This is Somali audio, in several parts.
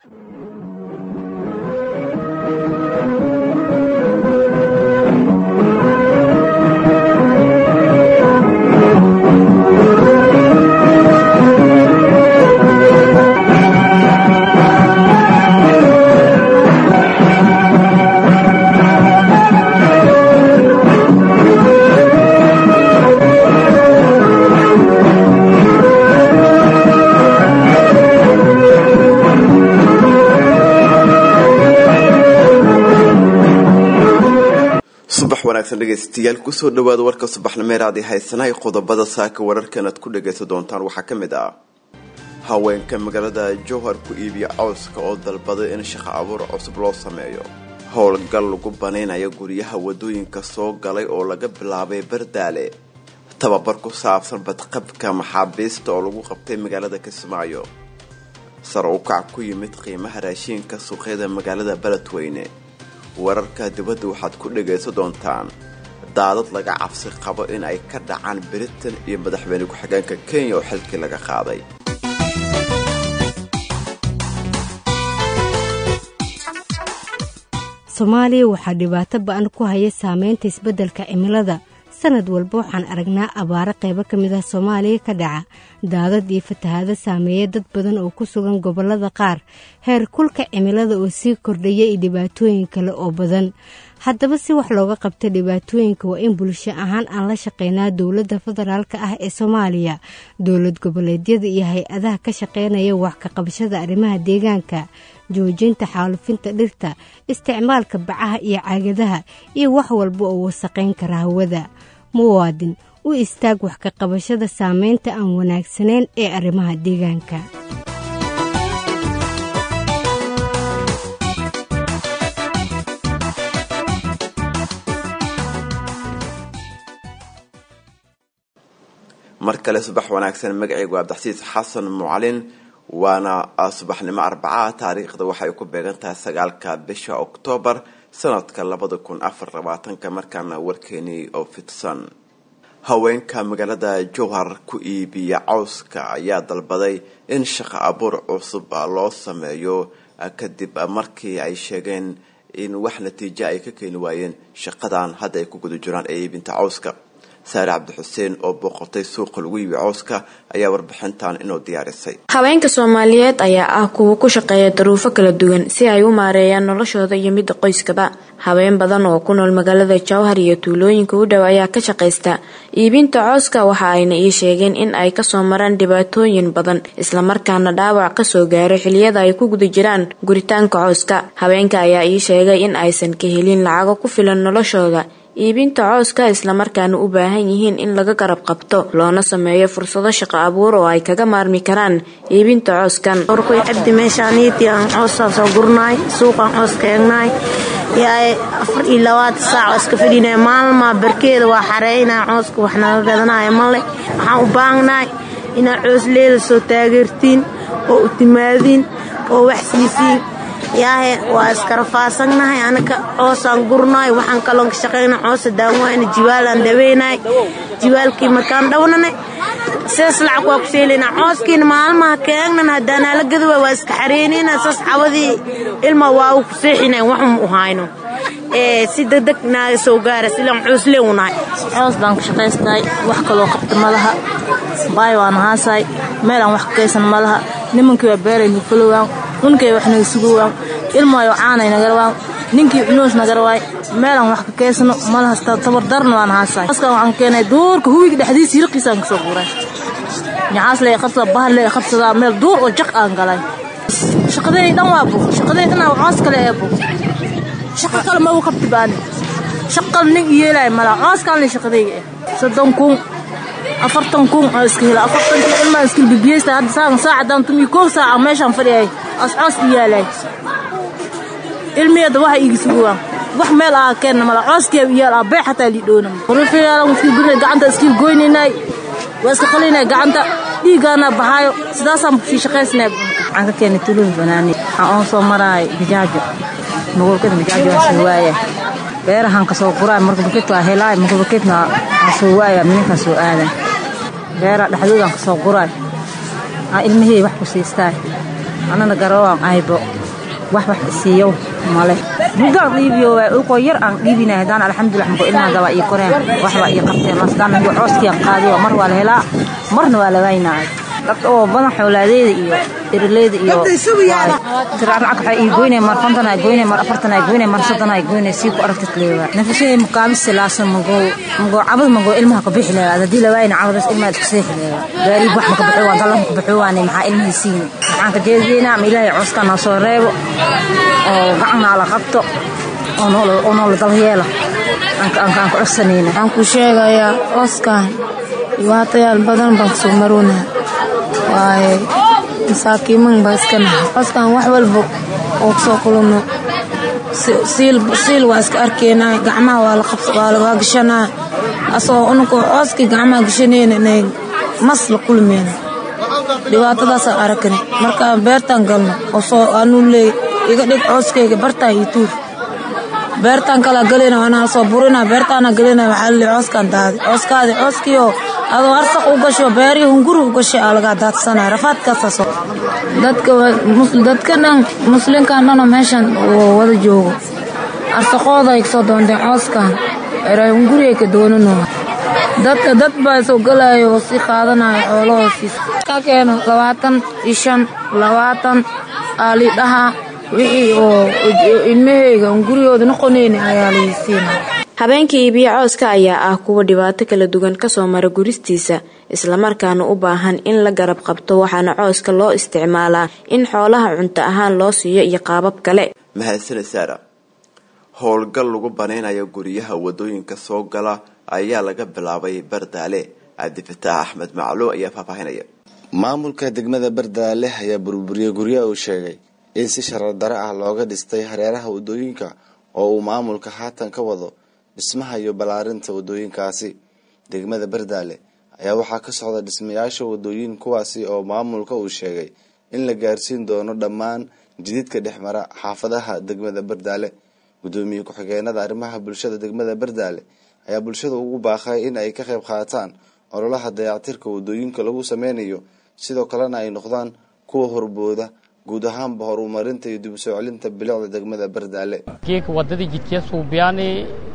dhegeystayaal kusoo dhawaada warka subaxnimeeraad ee haysanay qodobada saaka wararkan aad ku dhagaysan doontaan waxaa ka mid ah haweenka magaalada jowhar ku iibiya cawska oo dalbaday in shaqo abuur cusub loo sameeyo howlgal lagu banaynayo guryaha wadooyinka soo galay oo laga bilaabay bardaale tababar ku saabsan badqabka maxaabiista oo lagu qabtay magaalada kismaayo sar u kac ku yimid qiimaha raashiinka suuqyada magaalada beledweyne wararka dibadda waxaad ku dhagaysan doontaan daadad laga cabsi qabo in ay ka dhacaan britain iyo madaxweyne ku-xigeenka kenya oo xilkii laga qaaday soomaaliya waxaa dhibaato ba-an ku haya saameynta isbeddelka cimilada sanad walba waxaan aragnaa abaaro qaybo ka mid ah soomaaliya ka dhaca daadad iyo fatahaado saameeya dad badan oo ku sugan gobollada qaar heer kulka cimilada oo sii kordhaya iyo dhibaatooyin kale oo badan haddaba si wax looga qabta dhibaatooyinka waa in bulsho ahaan aan la shaqeynaa dowladda federaalka ah ee soomaaliya dowlad goboleedyada iyo hay-adaha ka shaqeynaya wax ka qabashada arrimaha deegaanka joojinta xaalufinta dhirta isticmaalka bacaha iyo caagadaha iyo wax walba oo wasaqayn kara hawada muwaadin u istaag wax ka qabashada saameynta aan wanaagsanayn ee arrimaha deegaanka mar kale subax wanaagsan magacaygu abdaxsiis xasan mucalin waana subaxnimo arbacaha taariikhda waxay ku beegan tahay sagaalka bisha oktoobar sanadka labada kun afar labaatanka markaana warkeenii oo fidsan haweenka magaalada jowhar ku iibiya cawska ayaa dalbaday in shaqo abuur cusub loo sameeyo kadib markii ay sheegeen in wax natiijo ay ka keeni waayeen shaqadan hadda ay ku guda jiraan ee iibinta cawska saare cabdixuseen oo booqotay suuqa lagu iibi cawska ayaa warbixintan inoo diyaarisay haweenka soomaaliyeed ayaa ah kuwa ku shaqeeya daruufo kala duwan si ay u maareeyaan noloshooda iyo midda qoyskaba haween badan oo ku nool magaalada jowhar iyo tuulooyinka u dhow ayaa ka shaqaysta iibinta cooska waxa ayna ii sheegeen in ay kasoo maraan dhibaatooyin badan islamarkaana dhaawac kasoo gaaro xiliyada ay ku guda jiraan guritaanka cooska haweenka ayaa ii sheegay in aysan ka helin lacago ku filan noloshooda iibinta cooska islamarkaana u baahan yihiin in laga garab qabto loona sameeyo fursado shaqo abuur oo ay kaga maarmi karaan iibinta cooskan orkoy cabdi meeshaaniiti aan coosaan soo gurnaay suuqaan coos ka eegnaay yaay afar iyo labaatan saac oo iska fadhinaya maalmaa barkeeda waa xareynaa cooska wax naga gadanaya male waxaan u baahnaay inaad coos leeda soo taageertiin oo u timaadiin oo wax siisiin yaahe waa iskarafaasannahay anaka coosaan gurnaay waxaan kaloon ka shaqayna coosa daanwaayna jiwaalaan dhaweynaay jiwaalkii markaan dhawnane sidaas lacag waa ku seelayna cooskiina maalmaha keegnan haddaanaa la gadawa waa iska xareynayna saas cawadii ilma waa u ku seexinayn waxun u hayno si degdeg naaga soo gaara silaan coos leewnahay coos baan ka shaqaystahay wax kaloo qabta malaha baay waan haasaay meel aan wax ka kaysan malaha nimankii waa beeray nufalowaan unkay wax naga sugowaan ilmaayo caanay nagarawaan ninkii cunuus nagarawaay meelaan wax ka kaysano malahasta tabardarna waan haasaay askaan waxaan keenay duurka huwiga dhexdiisa hirqiisaan kasoo guuray ñacaas lee qabsada bahal lee qabsadaa meel duur oo jaq aan galay shaqaday dhan waa bug shaqaday dhan waa coos kale ee bug shaqa kale ma u qabti baani shaqal nin yeelay mala coos kale shaqadayga eh soddon kun afartan kun oo iska hela afartankii ilmaa iskil bibiyeysta hadda saacan saacadan tumi koob saaca meeshaan fadhiyay ascoos i yaalay ilmiyeeda waxa iigi sugowaan wax meel aa keenna mala cooskee iyaal aa bee xataa liidhoona rufiyaala iskil gurina gacanta iskil goynaynay waa iska qalinay gacanta dhiiggaana baxaayo sidaasaan sii shaqaysnay waxaan ka keenay tuluun banaani waxaan oon soo maraay bijaajo magolkada bijaajo waa soo waaya beerahan kasoo quraay marka bakit waa helaay marka bakitna waa soo waaya mininkaan soo aadan beera dhexdoodaan kasoo quraay aa ilmahey wax ku siistaay anana garawaan aybo wax wax isiiyo male bugaan dhiibiyo waa ulkoo yar aan dhiibinay haddaan alxamdulilah mako ilmaha gabaa ii koreen waxbaa ii qabteen masdaan mako cooskiyan qaadiyo mar waa la helaa marna waa la waynaa dadka oo badan xoolaadeeda iyo erileyda iyo tiraan lacag waxaa ii goynay mar konton ay goynay mar afartan ay goynay mar soddon ay goynay sii ku aragtid leewa nafashay mukaabisi laasan magoo magoo cabad magoo ilmaha ka bixi leewa haddii la waayna cabadaas ilmaha isku seexi leewa gaariib wax maka baxo waa dallan ka baxo waane maxaa ilmihii siini waxaan ka jeediyeynaa ma ilaahay cooskaa noo soo reebo oo gacanaa la qabto oo noola dalyeela aan ku codsanayna waxaan ku sheegayaa cooskaan dhibaatayaal badan baan kusoo maroonaa waaye masaakiiman baa iska nahay cooskaan wax walba oo kusoo kulano siil waa iska arkeenaa gacmaha waa lagaa gashanaa asagoo ununkoo cooskii gacmaha gashanayna inay mas la kulmeyna dhibaatadaasaan arakani markaan beertaan galno oo anuu leey iga dhig cooskeyga bartaan iyo tuur beertaan kalaa galayna waana soo burina beertaana galayna waxaa laleey cooskaan daadi cooskaadi cooskiioo adoo arsaq u gasho beerii hunguri u gashay aa lagaa daadsanaya rafaadkaasaasoo dadka dadka dhan muslinkan dhanoo meeshan wada joogo arsaqooda ay kasoo doonteen cooskan eray hunguriyay ka doonanoo dadka dad baa soo galaayo oo sii qaadanayo xoolahoosiis ka keeno labaatan iyo shan labaatan aalidhaha wixii oo ilmaheyga hunguriyooda noqonayni ayaa lai siinaya habeenka iibiyo cooska ayaa ah kuwa dhibaato kala duwan kasoo mara guristiisa islamarkaana u baahan in la garab qabto waxaana cooska loo isticmaalaa in xoolaha cunto ahaan loo siiyo iyo qaabab kale mahadsane saara howlgal lagu banaynayo guryaha wadooyinka soo gala ayaa laga bilaabay bardaale cabdifataax axmed macluum ayaa faahfaahinaya maamulka degmada bardaale ayaa burburiyey guryaha uu sheegay in si sharar dare ah looga dhistay hareeraha wadooyinka oo uu maamulka haatan ka wado dhismaha iyo ballaarinta wadooyinkaasi degmada bardaale ayaa waxaa ka socda dhismayaasha wadooyin kuwaasi oo maamulka uu sheegay in la gaarsiin doono dhammaan jididka dhexmara xaafadaha degmada bardaale gudoomiye ku-xigeenada arrimaha bulshada degmada bardaale ayaa bulshada ugu baaqay in ay ka qayb qaataan ololaha dayactirka wadooyinka lagu sameynayo sidoo kalena ay noqdaan kuwa horbooda guud ahaanba horumarinta iyo dib u soo celinta bilicda degmada bardaale geeka wadadii jidkee suubiyaani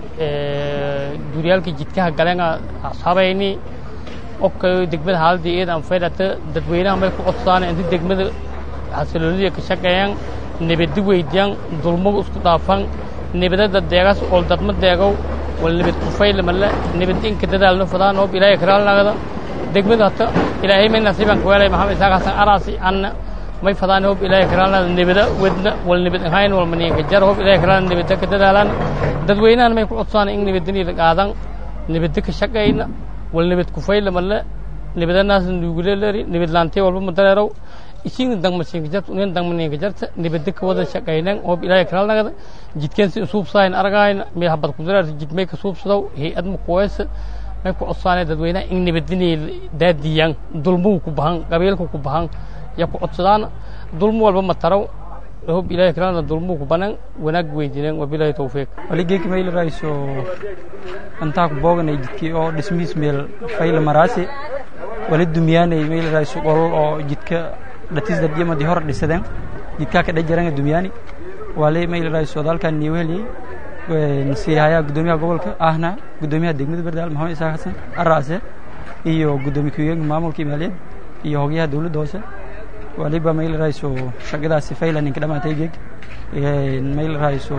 duuryaalka jidkaha galenga ashabayni obka degmada haaladii eedan faydhata dadweynaha may ku codsaan inti degmada xasiloonida ka shaqeeyaan nabadi weydiyaan dulmagu isku dhaafan nabadada deegaas ool dadma deegow wal nabad kufayla male nabad inka dadaalno fadaan oob ilaahay karaalnagada degmada hata ilaahay may nasiiban kuweelay maxamed isaaq xasan araasi anna may fadaan hoob ilaahay karaalnada nabada wedna wal nabad ahayn wal maniinka jar hoob ilaahay karaalna nabada ka dadaalaan dadweynahan may ku codsaan in nabadani la qaadan nabada ka shaqayna wal nabad kufayla male nabadanaas nuuguleleri nabad laantee walba madareerow isiin dangmashinka jarta unin dangmaninka jarta nabada ka wada shaqaynan hoob ilaahay karaalnagada jidkeen si suubsahayn argahayna meel habad kudareerta jid may ka suubsadow hay-ad makuweesa may ku codsaanay dadweynaha in nabadinay daadiyaan dulmuhu ku bahan qabiilka ku bahan ya ku codsadaan dulmo walba ma taraw hoob ilaahay karaalna dulmuhu ku banan wanaag weydiineen wabilaahi tawfiiq waligeyka mayl rayso antaa ku booganay jidkii oo dhismihiis meel fayla maraasi wali dumyaanay mayl rayso qolol oo jidka dhatis dadiyamadi hor dhisadeen jidkaa ka dhajaranga dumyaani wali mayl rayso dalkan niiweheliyey nasiihayaa gudoomiyaha gobolka ahna gudoomiyaha degmada bardaal maxamed isaaq xasan araase iyo gudoomiye ku-xigeenka maamulka maaliyad iyo hogyaha dowladda hoose waliba mayl rayso shaqadaasi fayla ninka dhamaatay geeg mayl rayso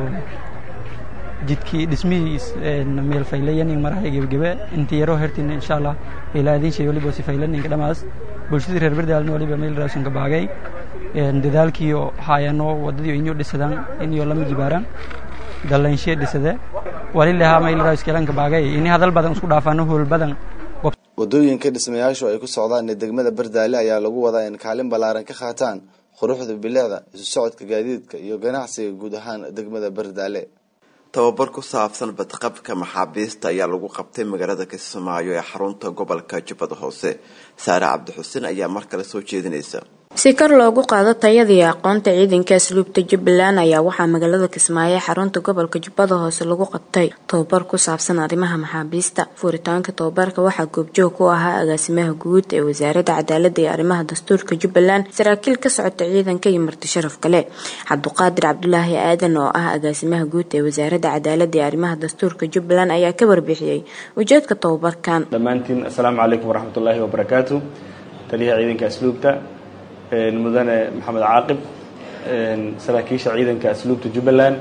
jidkii dhismihiis meel faylayanin marahay gebagebe intii yaroo hertin insha allah ilaadin shay waliba si faylaninka dhamaas bulshadii reer bardaalna waliba meel rayson ka baagay dadaalkii haayano wadadii inyo dhisadaan inyo lama jibaaraan dallainshe dhisade walilahaa mayl rays kelanka baagay ini hadal badan isku dhaafano hool badan wadooyinka dhismayaashu ay ku socdaan ee degmada bardaale ayaa lagu wadaa in kaalin ballaaran ka qaataan quruxda bilicda isu socodka gaadiidka iyo ganacsiga guud ahaan degmada bardaale tababar ku saabsan badqabka maxaabiista ayaa lagu qabtay magaalada kismaayo ee xarunta gobolka jubbada hoose saare cabdi xuseen ayaa mar kale soo jeedinaysa si kor loogu qaado tayada iyo aqoonta ciidanka asluubta jubbaland ayaa waxaa magaalada kismaayo ee xarunta gobolka jubbada hoose lagu qabtay tobabar ku saabsan arrimaha maxaabiista furitaanka tobabarka waxaa goobjoog ku ahaa agaasimaha guud ee wasaaradda cadaalada iyo arrimaha dastuurka jubbaland saraakiil ka socota ciidanka iyo marti sharaf kale cabduqaadir cabdulaahi aadan oo ah agaasimaha guud ee wasaaradda cadaalada iyo arrimaha dastuurka jubbaland ayaa ka warbixiyey ujeedka tobabarkan dhammaantiin assalaamu calaykum waraxmatullaahi wabarakaatu taliyaha ciidanka asluubta mudane maxamed caaqib saraakiisha ciidanka asluubta jubbaland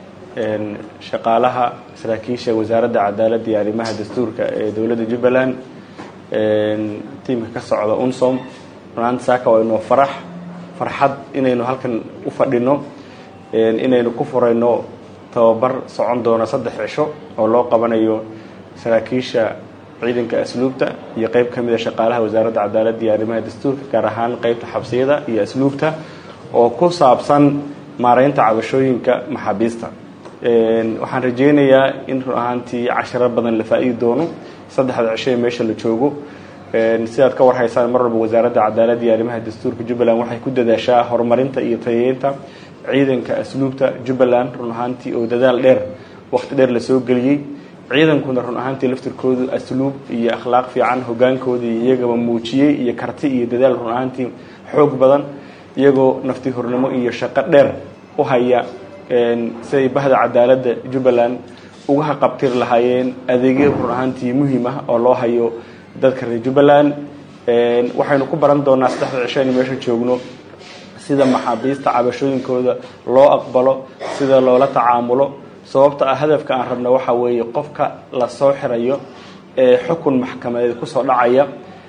shaqaalaha saraakiisha wasaaradda cadaaladda iyo arrimaha dastuurka ee dowladda jubbaland tiimka ka socda unsom runaanta saaka waa inoo farax farxad inaynu halkan u fadhino inaynu ku furayno tababar socon doono saddex cisho oo loo qabanayo saraakiisha ciidanka asluubta iyo qeyb ka mida shaqaalaha wasaaradda cadaaladda iyo arrimaha dastuurka gaar ahaan qeybta xabsiyada iyo asluubta oo ku saabsan maareynta cabashooyinka maxaabiista waxaan rajeynayaa in run ahaantii casharo badan la faa-idi doono saddexda cisho ee meesha la joogo sidaad ka warhaysaan mar walba wasaaradda cadaaladda iyo arrimaha dastuurka jubbaland waxay ku dadaashaa horumarinta iyo tayeynta ciidanka asluubta jubbaland run ahaantii oo dadaal dheer waqti dheer lasoo geliyey ciidankuna run ahaantii laftirkoodu asluub iyo akhlaaq fiican hogaankooda iyagaba muujiyey iyo karti iyo dadaal run ahaantii xoog badan iyagoo nafti hornimo iyo shaqo dheer u haya siday bahda cadaaladda jubbaland uga haqabtir lahaayeen adeegyo run ahaantii muhiim ah oo loo hayo dadka reer jubbaland waxaynu ku baran doonaa saddexda cisho aynu meesha joogno sida maxaabiista cabashooyinkooda loo aqbalo sida loola tacaamulo sababta ah hadafka aan rabna waxaa weeye qofka lasoo xirayo ee xukun maxkamadeed kusoo dhacaya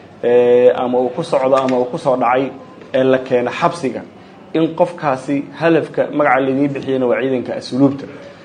ama uu ku socdo ama uu kusoo dhacay ee la keeno xabsiga in qofkaasi hadafka magaca laydii bixiyana waa ciidanka asluubta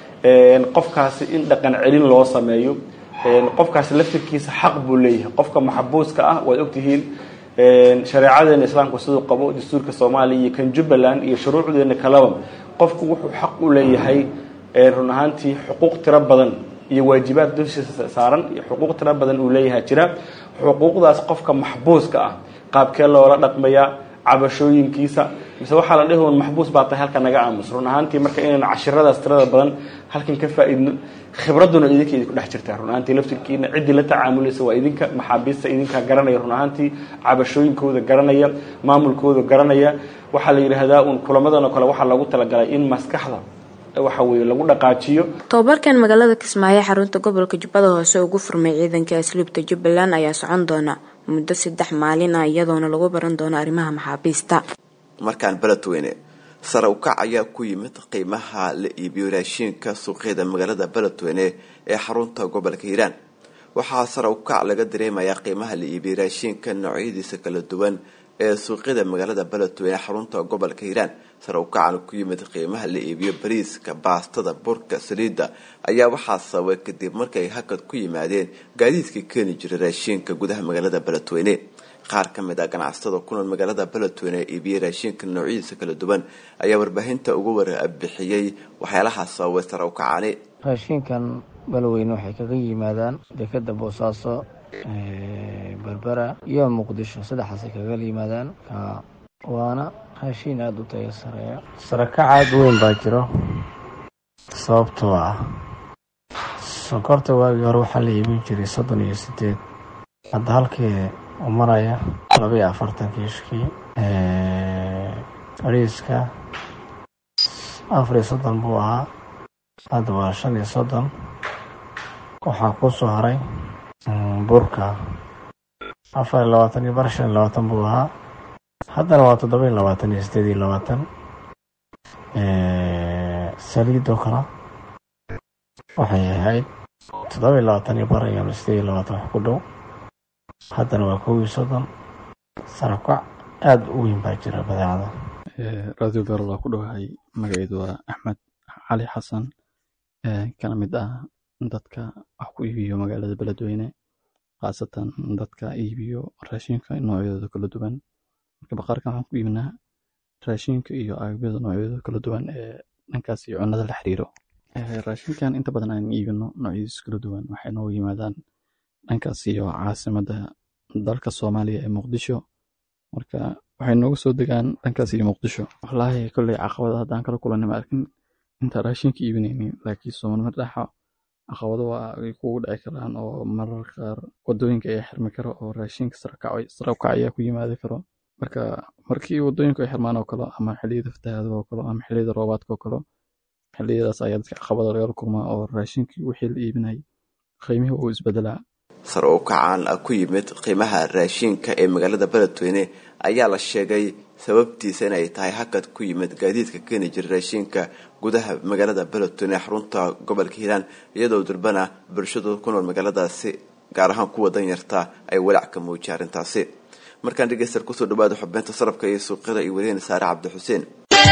qofkaasi in dhaqan celin loo sameeyo qofkaasi laftirkiisa xaq buu leeyahay qofka maxbuuska ah waad ogtihiin shareecadeena islaamku siduu qabo dastuurka soomaaliya iyo kan jubbaland iyo shuruucdeena kaleba qofku wuxuu xaq u leeyahay run ahaantii xuquuq tiro badan iyo waajibaad dushiisa saaran iyo xuquuq tiro badan uu leeyahay jira xuquuqdaas qofka maxbuuska ah qaabkee loola dhaqmayaa cabashooyinkiisa mise waxaa la dhihi un maxbuus baa tahay halka naga aamus run ahaantii marka inaynu cashiradaas tirada badan halkan ka faa-idno khibradduna idinka idinku dhex jirtaa run ahaantii laftirkiina ciddii la tacaamulaysa waa idinka maxaabiista idinkaa garanaya run ahaantii cabashooyinkooda garanaya maamulkooda garanaya waxaa la yidhaahdaa un kulamadan oo kale waxaa loogu talagalay in maskaxda waxa weeye lagu dhaqaajiyo tobabarkan magaalada kismaayo xarunta gobolka jubbada hoose ugu furmay ciidanka asluubta jubbaland ayaa socon doona muddo saddex maalin ah iyadoona lagu baran doono arrimaha maxaabiista markaan beledweyne sare ukac ayaa ku yimid qiimaha la iibiyo raashiinka suuqyada magaalada beledweyne ee xarunta gobolka hiiraan waxaa sare ukac laga dareemayaa qiimaha la iibiyo raashiinka noocyadiisa kala duwan ee suuqyada magaalada beledweyne xarunta gobolka hiiraan sare ukacan ku yimid qiimaha la iibiyo bariiska baastada burka saliidda ayaa waxaa sababay kadib markay hakad ku yimaadeen gaadiidkii keeni jiray raashiinka gudaha magaalada beledweyne qaar ka mid ah ganacsatada ku nool magaalada beledweyne ee iibiyey raashiinka noocyadiisa kala duwan ayaa warbaahinta uga warbixiyey waxyaalaha sababay sare ukacani raashiinkan beledweyne waxay kaga yimaadaan dekeda boosaaso berbera iyo muqdisho saddexaasay kaga yimaadaan waana raashiin aada u tayo sareeya sarakac aada u weyn baa jiro sababtoo ah sokorta waagii hore waxaa la iibin jiray soddon iyo sideed hadda halkii u maraya laba iyo afartan kiishkii bariiska afar iyo soddon buu ahaa hadda waa shan iyo soddon waxaa ku soo haray burka afar iyo labaatan iyo bar shan iyo labaatan buu ahaa haddana waa toddoba iyo labaatan iyo sideed iyo labaatan saliidoo kale waxay ahayd toddoba iyo labaatan iyo bar iyo sideed iyo labaatan wax ku dhow haddana waa kow iyo soddon sarakac aada u weyn baa jira badeecada radio beerol waa ku dhowahay magaceedu waa axmed cali xasan kana mid ah dadka wax ku iibiyo magaalada beledweyne khaasatan dadka iibiyo raashinka noocyadooda kala duwan marka baqaarkan waxaan ku iibinaa raashinka iyo agabyada noocyadooda kala duwan ee dhankaas iyo cunnada la xiriiro raashinkan inta badan aan iibino noocyadiisa kala duwan waxay noogu yimaadaan dhankaas iyo caasimadda dalka soomaaliya ee muqdisho marka waxay nooga soo degaan dhankaas iyo muqdisho wallaahi kolley caqabada haddaan kala kulanay ma arkin inta raashinka iibinaynin laakiin soomaalima dhaxa caqabado waa ay kugu dhici karaan oo marar qaar wadooyinka ayaa xirmi karo oo raashinka sarabkac ayaa ku yimaadi karo marka markii wadooyinku ay xirmaan oo kale ama xilliyada fatahaada oo kale ama xilliyada roobaadka oo kale xilliyadaas ayaa dadka caqabada lagala kulmaa oo raashinkii wixii la iibinayay qiimihii uu isbedelaa sar u kacaan ku yimid qiimaha raashinka ee magaalada beledweyne ayaa la sheegay sababtiisa inay tahay hakad ku yimid gaadiidka keeni jira raashinka gudaha magaalada beledweyne xarunta gobolka hiiraan iyadoo durbana bulshadu ku nool magaaladaasi gaar ahaan kuwa danyarta ay walaac ka muujiyay arrintaasi markaan dhegeyster kusoo dhawaada xubinta sarabka iyo suuqyada iyo weliina saare cabdi xuseen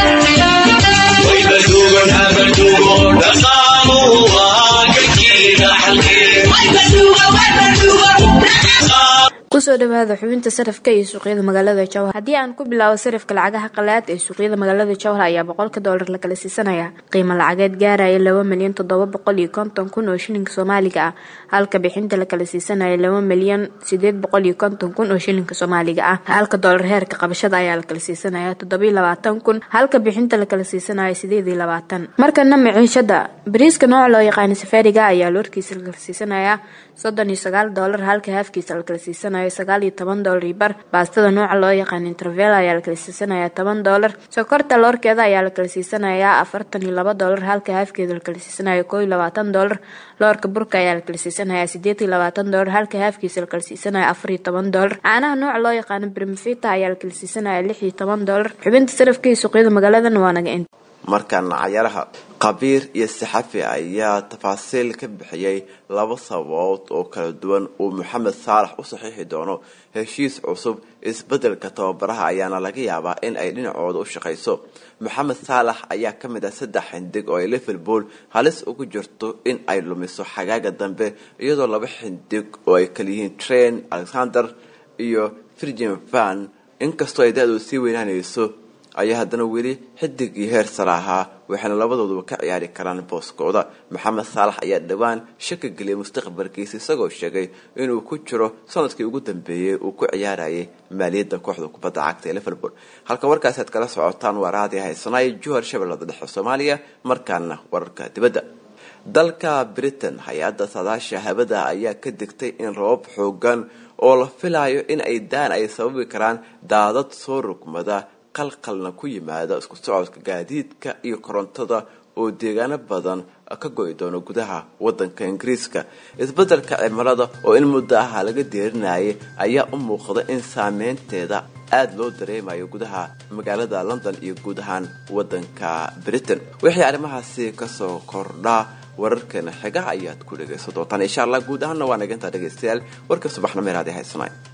kusoo dhawaada xubinta sarafka iyo suuqyada magaalada jowhar haddii aan ku bilaabo sarafka lacagaha qalaad ee suuqyada magaalada jowhar ayaa boqolka doolar la kala siisanaya qiimo lacageed gaaraya laba milyan toddoba boqol iyo konton kun oo shilinka soomaaliga ah halka bixinta la kala siisanaya laba milyan sideed boqol iyo konton kun oo shilinka soomaaliga ah halka doolar heerka qabashada ayaa la kala siisanaya toddobiyo labaatan kun halka bixinta la kala siisanaya sideed iyo labaatan markana maciishada bariiska nooca loo yaqaana safaariga ayaa loorkiisa la kala siisanaya soddon iyo sagaal doolar halka haafkiisa la kala siisanaya sagaal iyo toban doolar iyo bar baastada nooca loo yaqaan intervel ayaa la kala siisanaya toban doolar sokorta loorkeeda ayaa la kala siisanaya afartan iyo laba doolar halka haafkeeda la kala siisanaya koo iyo labaatan doolar loorka burka ayaa la kala siisanaya sideed iyo labaatan doolar halka haafkiisa la kala siisanaya afar iyo toban doolar caanaha nooca loo yaqaano brimfita ayaa la kala siisanaya lix iyo toban doolar xubinta sarafka iyo suuqyada magaaladan waa naga inta markaana cayaaraha qabiir iyo saxafi ayaa tafaasiil ka bixiyey laba sababood oo kala duwan uu maxamed saalax u saxiixi doono heshiis cusub isbeddelka tababaraha ayaana laga yaabaa in ay dhinacooda u shaqayso maxamed saalax ayaa ka mid ah saddex xindig oo ay liverpool halis ugu jirto in ay lumiso xagaaga dambe iyadoo laba xindig oo ay kaliyihiin train alexander iyo virgin van inkastoo ay da-du sii weynaanayso ayaa haddana weli xidigii heer sare ahaa waxayna labadooduba ka ciyaari karaan booskooda maxamed saalax ayaa dhowaan shaki geliyay mustaqbalkiisa isagoo sheegay inuu ku jiro sanadkii ugu dambeeyey uu ku ciyaarayay maaliyadda kooxda kubadda cagta ee liverpool halka warkaasi aad kala socotaan waa raadi haysanaay juhar shabeellada dhexe soomaaliya markaana wararka dibadda dalka britain hay-adda saadaasha habada ayaa ka digtay in rabab xoogan oo la filayo in ay daan ay sababi karaan daadad soo rugmada qalqalna ku yimaada isku socodka gaadiidka iyo korontada oo deegaano badan ka go'i doono gudaha wadanka ingiriiska isbeddelka cimilada oo in muddo aha laga deerinayay ayaa u muuqda in saameynteeda aada loo dareemayo gudaha magaalada london iyo guud ahaan wadanka britain wixii arrimahaasi kasoo kordhaa wararkeena xiga ayaad ku dhagaysan doontaan insha allah guud ahaanna waa naga intaa dhegaystayaal warka subaxna meelaad haysanay